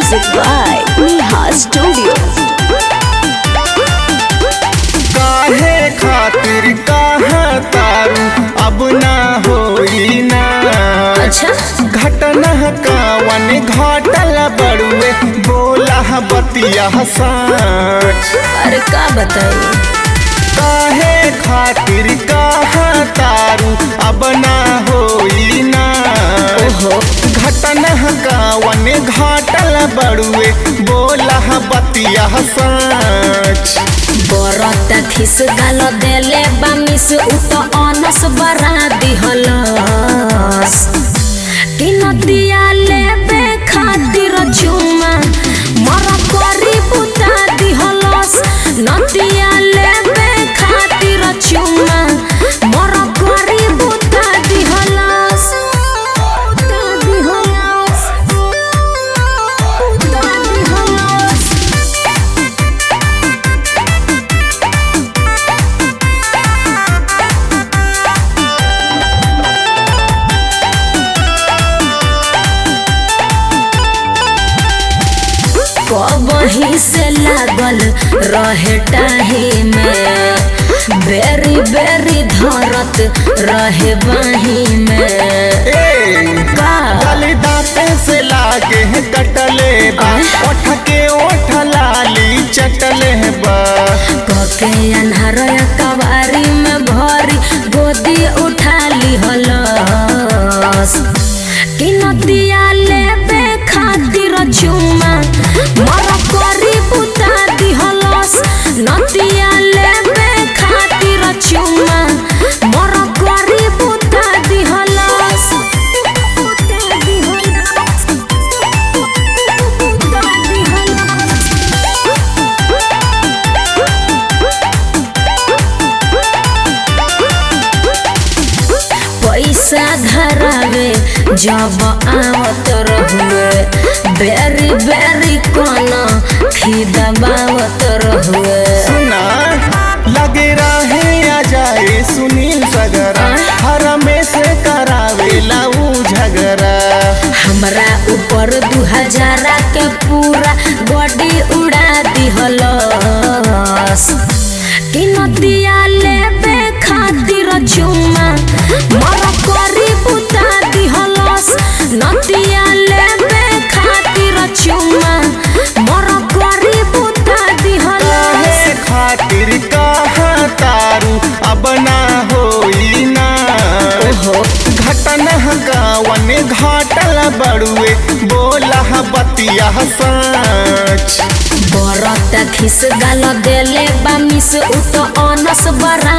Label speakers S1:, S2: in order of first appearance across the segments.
S1: Music by Neha Studio.
S2: काहे खातिर कहाँ तारू अब ना होई ना
S1: अच्छा
S2: घटना कावन घटल बड़ुए बोला बतिया सच
S1: अरे का बताई
S2: काहे खातिर कहाँ तारू अब ना होई ना
S1: ओहो
S2: घटना कावन घटल बड़ुए बोला बतिया सच
S1: बरत खिस गाल देले बामिस उत अनस बरा दिहलस कि नदिया लेबे खातिर चुमा मर करी बुता दिहलस नदिया लेबे खातिर चुमा मर करी बुता दिहलस बुता दिहलस बुता दिहलस कबही से लागल रहे टाही में बेरी बेरी धरत रहे बाही में
S2: ए
S1: का
S2: गली दांते से लागे है कटले बा ओठ के ओठ लाली चटले बा
S1: कके अन्हार कवारी में भरी गोदी उठा ली हलस कि नदिया लेबे खातिर चुमा मर करी बुता दिहलस नदिया लेबे खातिर चुमा मर करी बुता दिहलस बुता दिहलस बुता दिहलस पैसा धरावे जब आवत रहुए बेरी बेरी कन खिदबावत रहुए
S2: सुना लगे रहे आ जाए सुनील सगरा हर में से करावेला ऊ झगड़ा
S1: हमरा ऊपर दू हजारा के पूरा बॉडी उड़ा दिहलस कि नदिया लेबे खातिर चुमा मर करी बुता दिहलस नदिया लेबे खातिर चुमा मर करी बुता दिहलस
S2: काहे खातिर कहाँ तारू अब ना होई ना
S1: ओहो
S2: घटना गावन घाटल बड़ुए बोला बतिया सच
S1: बरत खिस गाल देले बामिस उत अनस बरा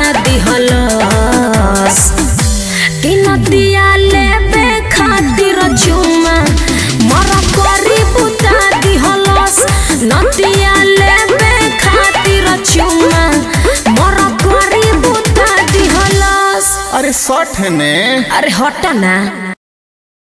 S1: दिहलस कि नदिया लेबे खातिर चुमा मर करी बुता दिहलस नदिया लेबे खातिर चुमा मर करी बुता दिहलस
S2: अरे सठ ने
S1: अरे हट ना